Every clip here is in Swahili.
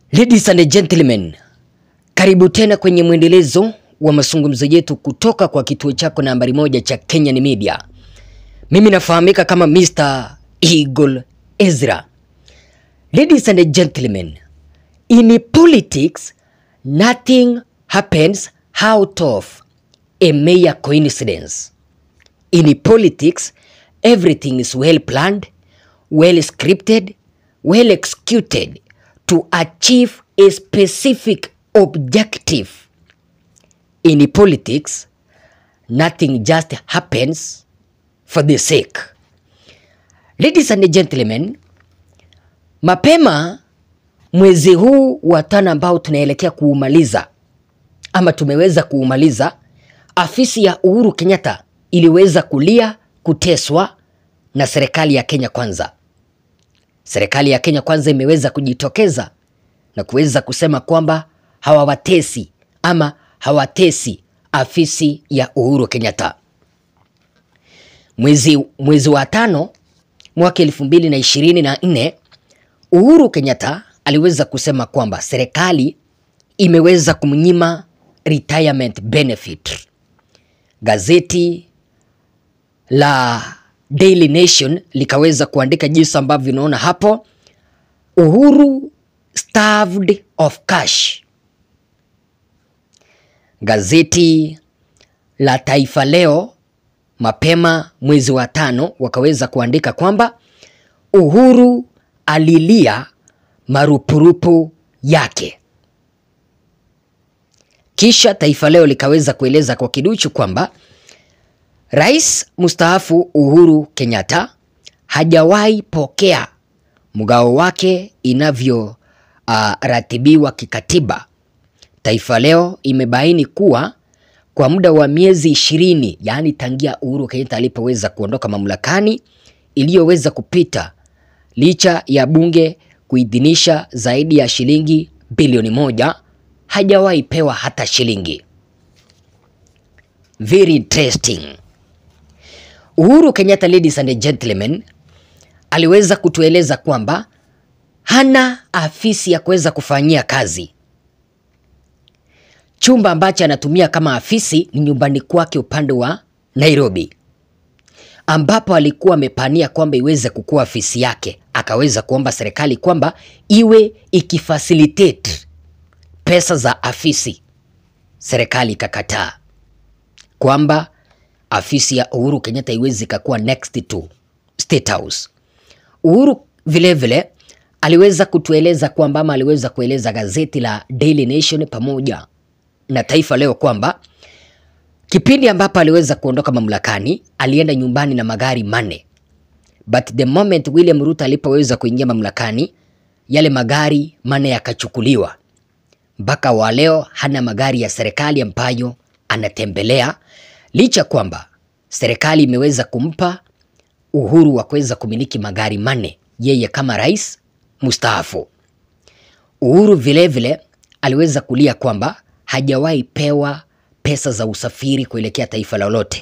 Ladies and gentlemen, karibu tena kwenye mwendelezo wa mazungumzo yetu kutoka kwa kituo chako nambari moja cha Kenyan Media. Mimi nafahamika kama Mr. Eagle Ezra. Ladies and gentlemen, in politics nothing happens out of a mere coincidence. In politics everything is well planned, well scripted, well executed to achieve a specific objective. In politics, nothing just happens for the sake. Ladies and gentlemen, mapema mwezi huu wa tano ambao tunaelekea kuumaliza ama tumeweza kuumaliza, afisi ya Uhuru Kenyatta iliweza kulia kuteswa na serikali ya Kenya Kwanza. Serikali ya Kenya Kwanza imeweza kujitokeza na kuweza kusema kwamba hawawatesi ama hawatesi afisi ya Uhuru Kenyatta. Mwezi, mwezi wa tano mwaka elfu mbili na ishirini na nne Uhuru Kenyatta aliweza kusema kwamba serikali imeweza kumnyima retirement benefit. Gazeti la Daily Nation likaweza kuandika jinsi ambavyo unaona hapo, Uhuru starved of cash. Gazeti la Taifa Leo mapema mwezi wa tano wakaweza kuandika kwamba Uhuru alilia marupurupu yake. Kisha Taifa Leo likaweza kueleza kwa kiduchu kwamba Rais mstaafu Uhuru Kenyatta hajawahi pokea mgao wake inavyo uh, ratibiwa kikatiba. Taifa Leo imebaini kuwa kwa muda wa miezi ishirini, yaani tangia Uhuru Kenyatta alipoweza kuondoka mamlakani iliyoweza kupita, licha ya bunge kuidhinisha zaidi ya shilingi bilioni moja, hajawahi pewa hata shilingi. Very interesting. Uhuru Kenyatta, ladies and gentlemen, aliweza kutueleza kwamba hana afisi ya kuweza kufanyia kazi. Chumba ambacho anatumia kama afisi ni nyumbani kwake upande wa Nairobi, ambapo alikuwa amepania kwamba iweze kukua afisi yake. Akaweza kuomba serikali kwamba iwe ikifacilitate pesa za afisi, serikali ikakataa kwamba afisi ya Uhuru Kenyatta iwezi ikakuwa next to State House. Uhuru vilevile vile, aliweza kutueleza kwamba ama aliweza kueleza gazeti la Daily Nation pamoja na Taifa Leo kwamba kipindi ambapo aliweza kuondoka mamlakani alienda nyumbani na magari manne, but the moment William Ruto alipoweza kuingia mamlakani yale magari manne yakachukuliwa. Mpaka wa leo hana magari ya serikali ambayo anatembelea licha kwamba serikali imeweza kumpa uhuru wa kuweza kumiliki magari manne yeye kama rais mustaafu. Uhuru vilevile vile, aliweza kulia kwamba hajawahi pewa pesa za usafiri kuelekea taifa lolote.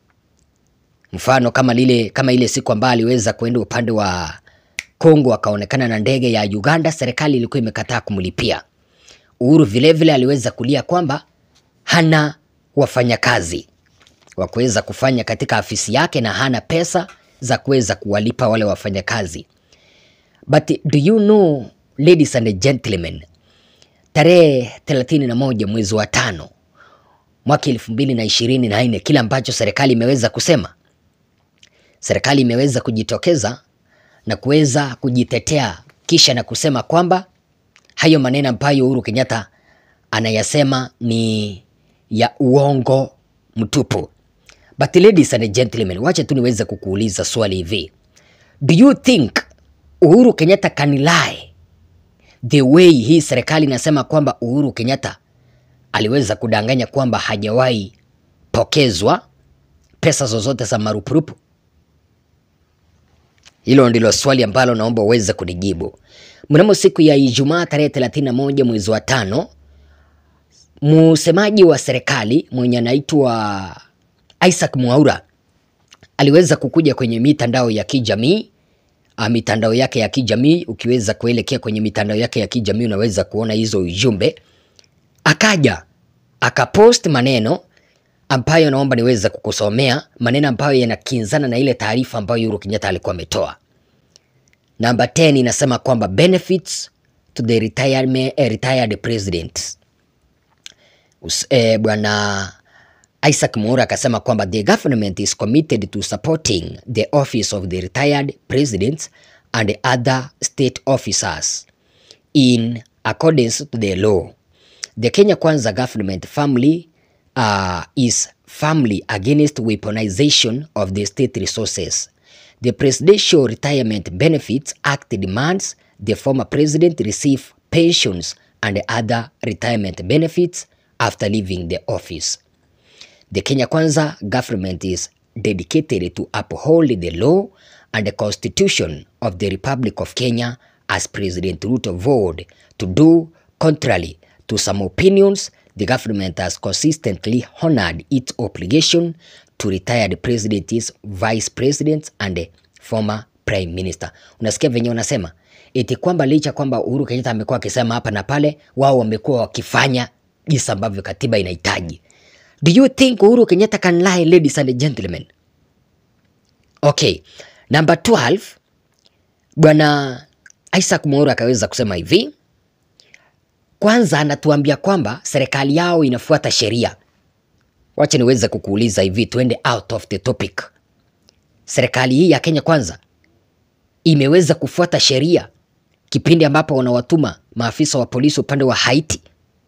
Mfano kama lile kama ile siku ambayo aliweza kuenda upande wa Kongo akaonekana na ndege ya Uganda, serikali ilikuwa imekataa kumlipia. Uhuru vilevile vile aliweza kulia kwamba hana wafanyakazi wa kuweza kufanya katika afisi yake na hana pesa za kuweza kuwalipa wale wafanyakazi. But do you know ladies and gentlemen, tarehe 31 mwezi wa tano mwaka elfu mbili na ishirini na nne kile ambacho serikali imeweza kusema, serikali imeweza kujitokeza na kuweza kujitetea kisha na kusema kwamba hayo maneno ambayo Uhuru Kenyatta anayasema ni ya uongo mtupu. But ladies and gentlemen, wacha tu niweze kukuuliza swali hivi. Do you think Uhuru Kenyatta can lie the way hii serikali inasema kwamba Uhuru Kenyatta aliweza kudanganya kwamba hajawahi pokezwa pesa zozote za marupurupu? Hilo ndilo swali ambalo naomba uweze kunijibu. Mnamo siku ya Ijumaa tarehe 31 mwezi wa tano, msemaji wa serikali mwenye anaitwa Isaac Mwaura aliweza kukuja kwenye mitandao ya kijamii uh, mitandao yake ya kijamii. Ukiweza kuelekea kwenye mitandao yake ya kijamii unaweza kuona hizo ujumbe. Akaja akapost maneno ambayo naomba niweze kukusomea maneno ambayo yanakinzana na ile taarifa ambayo Uhuru Kenyatta alikuwa ametoa. Namba 10 inasema kwamba benefits to the retirement, eh, retired president. Us- Eh, bwana Isaac Mwaura akasema kwamba the government is committed to supporting the office of the retired president and other state officers in accordance to the law. The Kenya Kwanza government family uh, is firmly against weaponization of the state resources. The Presidential Retirement Benefits Act demands the former president receive pensions and other retirement benefits after leaving the office. The Kenya Kwanza government is dedicated to uphold the law and the constitution of the Republic of Kenya as President Ruto vowed to do contrary to some opinions the government has consistently honored its obligation to retired presidents, vice presidents and the former prime minister. Unasikia venye wanasema eti kwamba licha kwamba Uhuru Kenyatta amekuwa akisema hapa na pale, wao wamekuwa wakifanya jinsi ambavyo katiba inahitaji. Do you think Uhuru Kenyatta can lie, ladies and gentlemen? Okay, number 12, bwana Isaac Mwaura akaweza kusema hivi. Kwanza anatuambia kwamba serikali yao inafuata sheria. Wacha niweze kukuuliza hivi, tuende out of the topic. Serikali hii ya Kenya Kwanza imeweza kufuata sheria kipindi ambapo wanawatuma maafisa wa polisi upande wa Haiti?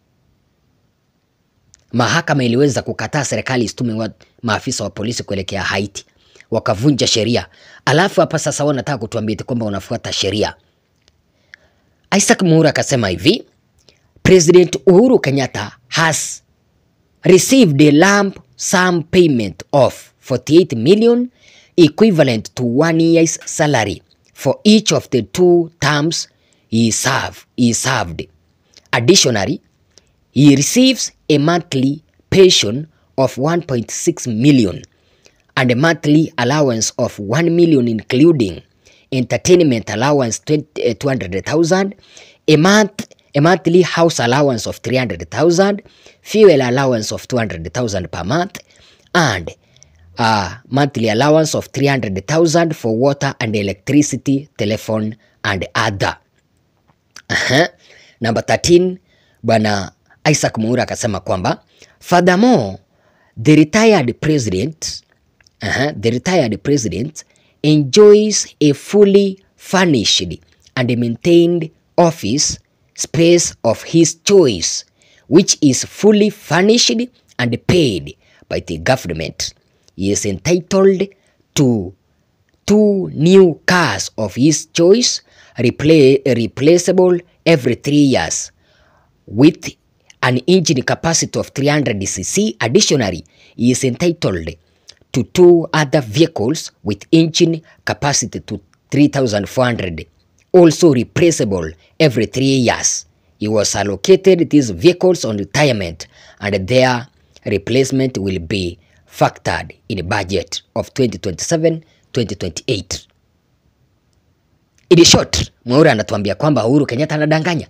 Mahakama iliweza kukataa serikali isitume wa maafisa wa polisi kuelekea Haiti, wakavunja sheria. Alafu hapa sasa wanataka kutuambia eti kwamba wanafuata sheria. Isaac Mwaura akasema hivi, President Uhuru Kenyatta has received a lump sum payment of 48 million equivalent to one year's salary for each of the two terms he served. He served. Additionally, he receives a monthly pension of 1.6 million and a monthly allowance of 1 million including entertainment allowance 20, uh, 200,000, a month a monthly house allowance of 300,000, fuel allowance of 200,000 per month and a monthly allowance of 300,000 for water and electricity, telephone and other. Aha. Number 13, bwana Isaac Mwaura akasema kwamba furthermore the retired president uh, the retired president enjoys a fully furnished and maintained office space of his choice which is fully furnished and paid by the government. He is entitled to two new cars of his choice repla- replaceable every three years with an engine capacity of 300 cc. Additionally, he is entitled to two other vehicles with engine capacity to 3,400, also replaceable every three years. He was allocated these vehicles on retirement and their replacement will be factored in the budget of 2027-2028. In short, Mwaura anatuambia kwamba Uhuru Kenyatta anadanganya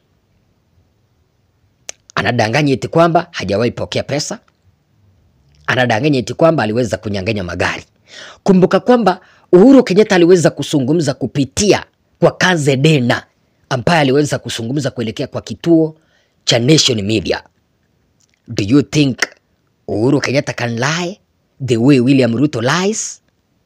anadanganya eti kwamba hajawahi pokea pesa, anadanganya eti kwamba aliweza kunyang'anya magari. Kumbuka kwamba Uhuru Kenyatta aliweza kuzungumza kupitia kwa Kanze Dena ambaye aliweza kuzungumza kuelekea kwa kituo cha Nation Media. Do you think Uhuru Kenyatta can lie the way William Ruto lies?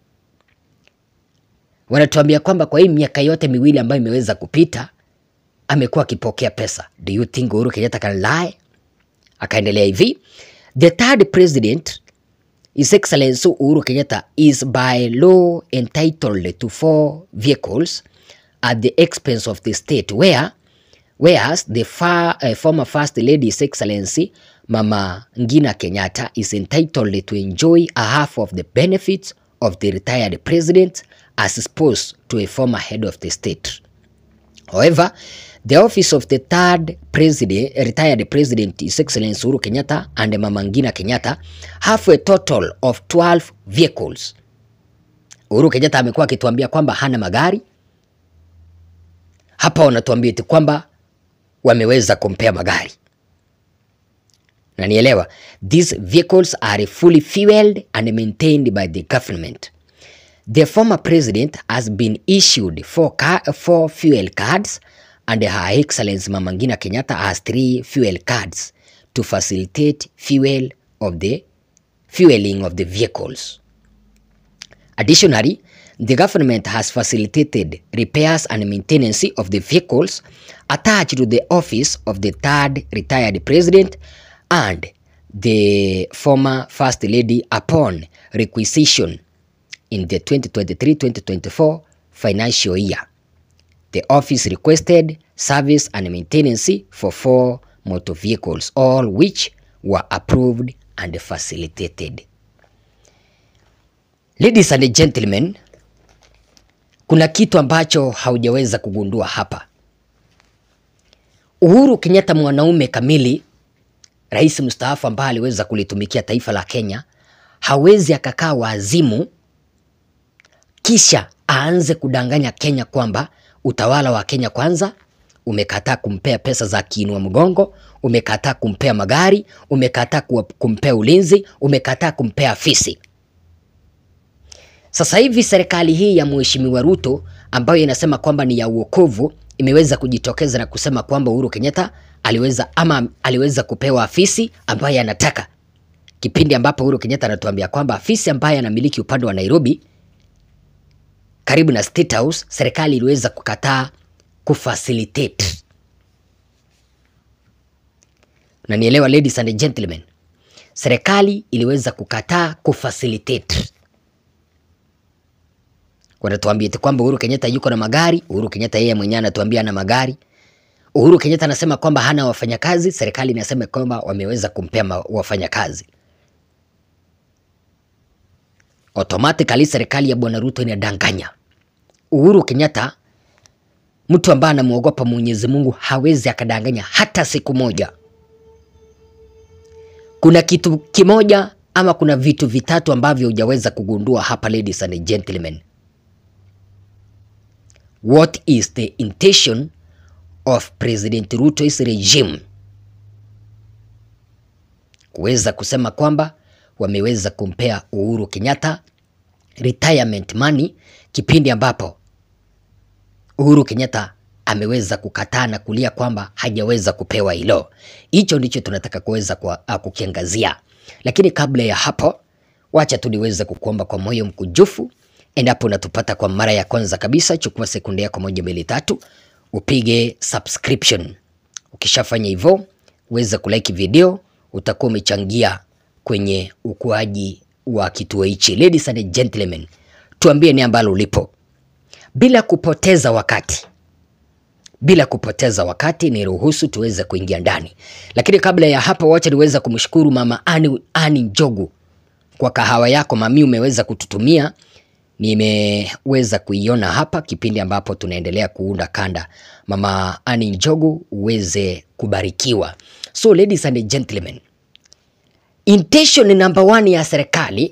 Wanatuambia kwamba kwa hii miaka yote miwili ambayo imeweza kupita amekuwa akipokea pesa. Do you think Uhuru Kenyatta can lie? Akaendelea hivi, the third president His Excellency Uhuru Kenyatta is by law entitled to four vehicles at the expense of the state where whereas the far, uh, former First Lady His Excellency Mama Ngina Kenyatta is entitled to enjoy a half of the benefits of the retired president as opposed to a former head of the state. However, the office of the third president, retired president, His Excellency Uhuru Kenyatta and Mama Ngina Kenyatta have a total of 12 vehicles Uhuru Kenyatta amekuwa akituambia kwamba hana magari. Hapa wanatuambia eti kwamba wameweza kumpea magari. Na nielewa, these vehicles are fully fueled and maintained by the government. The former president has been issued four, car, four fuel cards and Her Excellency Mama Ngina Kenyatta has three fuel cards to facilitate fuel of the fueling of the vehicles. Additionally, the government has facilitated repairs and maintenance of the vehicles attached to the office of the third retired president and the former first lady upon requisition in the 2023-2024 financial year. The office requested service and maintenance for four motor vehicles, all which were approved and facilitated. Ladies and gentlemen, kuna kitu ambacho haujaweza kugundua hapa. Uhuru Kenyatta mwanaume kamili, rais mstaafu ambaye aliweza kulitumikia taifa la Kenya, hawezi akakaa wazimu kisha aanze kudanganya Kenya kwamba utawala wa Kenya kwanza umekataa kumpea pesa za kiinua mgongo, umekataa kumpea magari, umekataa kumpea ulinzi, umekataa kumpea afisi. Sasa hivi serikali hii ya Mheshimiwa Ruto ambayo inasema kwamba ni ya uokovu imeweza kujitokeza na kusema kwamba Uhuru Kenyatta aliweza ama aliweza kupewa afisi ambaye anataka, kipindi ambapo Uhuru Kenyatta anatuambia kwamba afisi ambaye anamiliki upande wa Nairobi karibu na State House, serikali iliweza kukataa kufacilitate. Na nielewa ladies and gentlemen, serikali iliweza kukataa kufacilitate. Wanatuambia eti kwamba Uhuru Kenyatta yuko na magari. Uhuru Kenyatta yeye mwenyewe anatuambia ana magari. Uhuru Kenyatta anasema kwamba hana wafanyakazi, serikali inasema kwamba wameweza kumpea wafanyakazi. Automatically serikali ya Bwana Ruto inadanganya. Uhuru Kenyatta mtu ambaye anamwogopa Mwenyezi Mungu hawezi akadanganya hata siku moja. Kuna kitu kimoja ama kuna vitu vitatu ambavyo hujaweza kugundua hapa, ladies and gentlemen. What is the intention of President Ruto's regime kuweza kusema kwamba wameweza kumpea Uhuru Kenyatta retirement money kipindi ambapo Uhuru Kenyatta ameweza kukataa na kulia kwamba hajaweza kupewa hilo. Hicho ndicho tunataka kuweza kukiangazia, lakini kabla ya hapo, wacha tu niweze kukuomba kwa moyo mkujufu, endapo unatupata kwa mara ya kwanza kabisa, chukua sekunde yako moja mbili tatu, upige subscription. Ukishafanya hivyo, uweze kulike video, utakuwa umechangia kwenye ukuaji wa kituo hichi. Ladies and gentlemen, tuambie ni ambalo ulipo bila kupoteza wakati, bila kupoteza wakati, ni ruhusu tuweze kuingia ndani. Lakini kabla ya hapo, wacha niweza kumshukuru mama Ani, Ani Njogu kwa kahawa yako mami, umeweza kututumia. Nimeweza kuiona hapa kipindi ambapo tunaendelea kuunda kanda. Mama Ani Njogu, uweze kubarikiwa. So ladies and gentlemen, intention number one ya serikali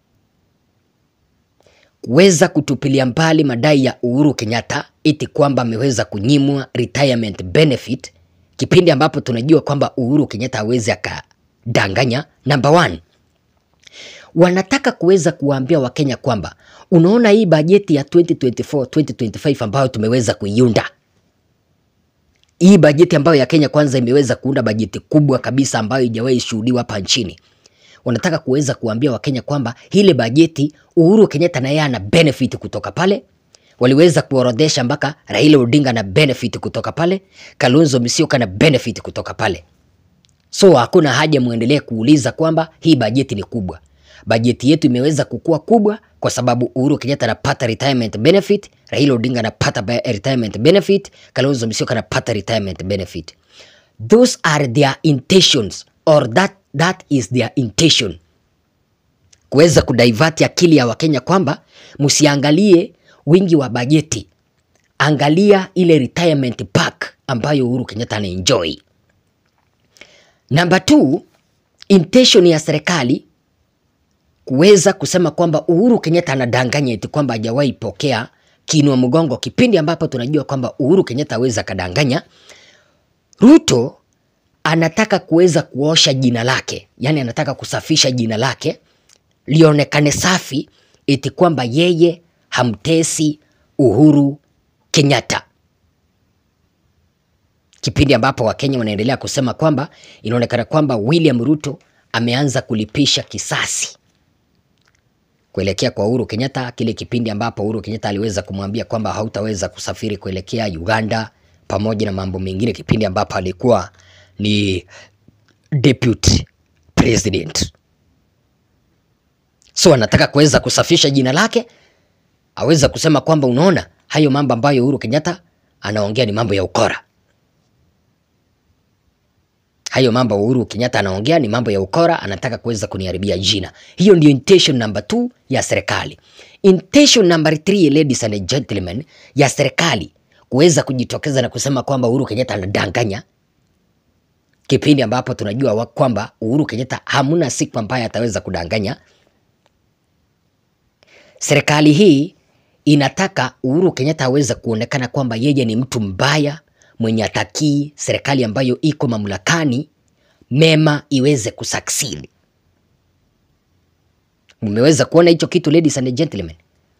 kuweza kutupilia mbali madai ya Uhuru Kenyatta eti kwamba ameweza kunyimwa retirement benefit, kipindi ambapo tunajua kwamba Uhuru Kenyatta hawezi akadanganya. Number one, wanataka kuweza kuwaambia Wakenya kwamba unaona hii bajeti ya 2024 2025 ambayo tumeweza kuiunda hii bajeti ambayo ya Kenya Kwanza imeweza kuunda bajeti kubwa kabisa ambayo haijawahi shuhudiwa hapa nchini. Wanataka kuweza kuambia Wakenya kwamba ile bajeti Uhuru Kenyatta na yeye ana benefit kutoka pale. Waliweza kuorodhesha mpaka Raila Odinga na benefit kutoka pale, Kalonzo Musyoka na benefit kutoka pale. So hakuna haja muendelee kuuliza kwamba hii bajeti ni kubwa. Bajeti yetu imeweza kukua kubwa kwa sababu Uhuru Kenyatta anapata retirement benefit, Raila Odinga anapata retirement benefit, Kalonzo Musyoka anapata retirement benefit. Those are their intentions or that, that is their intention. Kuweza kudivert akili ya Wakenya kwamba msiangalie wingi wa bajeti, angalia ile retirement pack ambayo Uhuru Kenyatta anaenjoy. Number two, intention ya serikali kuweza kusema kwamba Uhuru Kenyatta anadanganya eti kwamba hajawahi pokea kiinua mgongo, kipindi ambapo tunajua kwamba Uhuru Kenyatta aweza kadanganya. Ruto anataka kuweza kuosha jina lake, yaani anataka kusafisha jina lake lionekane safi, eti kwamba yeye hamtesi Uhuru Kenyatta, kipindi ambapo Wakenya wanaendelea kusema kwamba inaonekana kwamba William Ruto ameanza kulipisha kisasi kuelekea kwa Uhuru Kenyatta, kile kipindi ambapo Uhuru Kenyatta aliweza kumwambia kwamba hautaweza kusafiri kuelekea Uganda pamoja na mambo mengine, kipindi ambapo alikuwa ni deputy president. So anataka kuweza kusafisha jina lake, aweza kusema kwamba unaona, hayo mambo ambayo Uhuru Kenyatta anaongea ni mambo ya ukora. Hayo mambo Uhuru Kenyatta anaongea ni mambo ya ukora, anataka kuweza kuniharibia jina. Hiyo ndio intention number two ya serikali. Intention number three, ladies and gentlemen, ya serikali kuweza kujitokeza na kusema kwamba Uhuru Kenyatta anadanganya, kipindi ambapo tunajua wa kwamba Uhuru Kenyatta hamuna siku ambaye ataweza kudanganya. Serikali hii inataka Uhuru Kenyatta aweze kuonekana kwamba yeye ni mtu mbaya mwenye atakii serikali ambayo iko mamlakani mema iweze kusucceed. Mmeweza kuona hicho kitu ladies and gentlemen?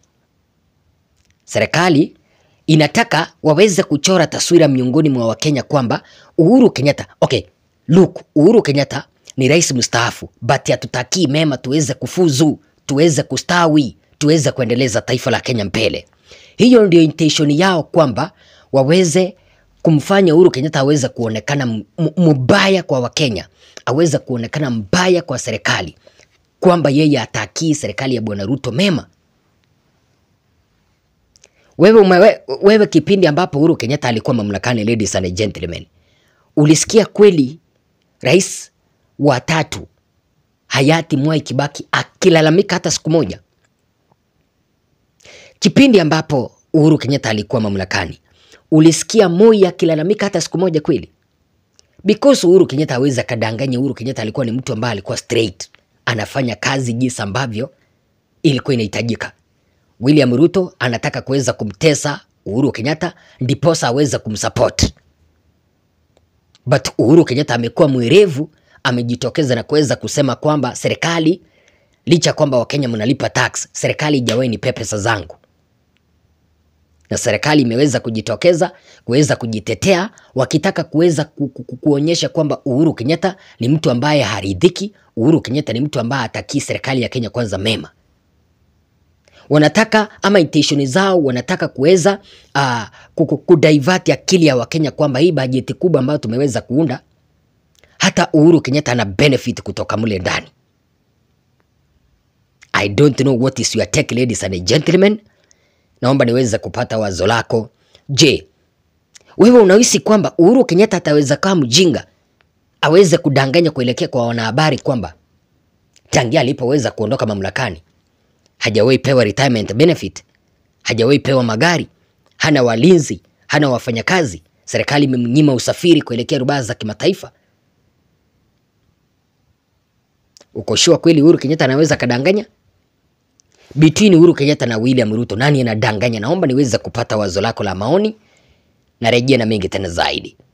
Serikali inataka waweze kuchora taswira miongoni mwa Wakenya kwamba Uhuru Kenyatta, okay, look, Uhuru Kenyatta ni rais mstaafu, but hatutakii mema tuweze kufuzu, tuweze kustawi, tuweze kuendeleza taifa la Kenya mbele. Hiyo ndio intention yao kwamba waweze kumfanya Uhuru Kenyatta aweze kuonekana mbaya kwa Wakenya, aweze kuonekana mbaya kwa serikali, kwamba yeye atakii serikali ya Bwana Ruto mema. Wewe, umewe, wewe kipindi ambapo Uhuru Kenyatta alikuwa mamlakani, ladies and gentlemen, ulisikia kweli rais wa tatu hayati Mwai Kibaki akilalamika hata siku moja? Kipindi ambapo Uhuru Kenyatta alikuwa mamlakani ulisikia Moi akilalamika hata siku moja kweli? Because Uhuru Kenyatta hawezi akadanganya. Uhuru Kenyatta alikuwa ni mtu ambaye alikuwa straight, anafanya kazi jinsi ambavyo ilikuwa inahitajika. William Ruto anataka kuweza kumtesa Uhuru Kenyatta ndiposa aweze kumsupport, but Uhuru Kenyatta amekuwa mwerevu, amejitokeza na kuweza kusema kwamba serikali, licha kwamba Wakenya mnalipa tax, serikali ijawahi nipe pesa zangu na serikali imeweza kujitokeza kuweza kujitetea wakitaka kuweza ku, ku, ku, kuonyesha kwamba Uhuru Kenyatta ni mtu ambaye haridhiki. Uhuru Kenyatta ni mtu ambaye hatakii serikali ya Kenya kwanza mema. Wanataka ama intention zao wanataka kuweza uh, kudivert akili ya Wakenya kwamba hii bajeti kubwa ambayo tumeweza kuunda, hata Uhuru Kenyatta ana benefit kutoka mule ndani. I don't know what is your take ladies and gentlemen. Naomba niweze kupata wazo lako. Je, wewe unahisi kwamba Uhuru Kenyatta ataweza kama mjinga aweze kudanganya kuelekea kwa wanahabari kwamba tangia alipoweza kuondoka mamlakani hajawahi pewa retirement benefit, hajawahi pewa magari, hana walinzi, hana wafanyakazi, serikali imemnyima usafiri kuelekea rubaa za kimataifa? Uko sure kweli Uhuru Kenyatta anaweza kadanganya? Between Uhuru Kenyatta na William Ruto nani anadanganya? Naomba niweze kupata wazo lako la maoni, narejea na mengi tena zaidi.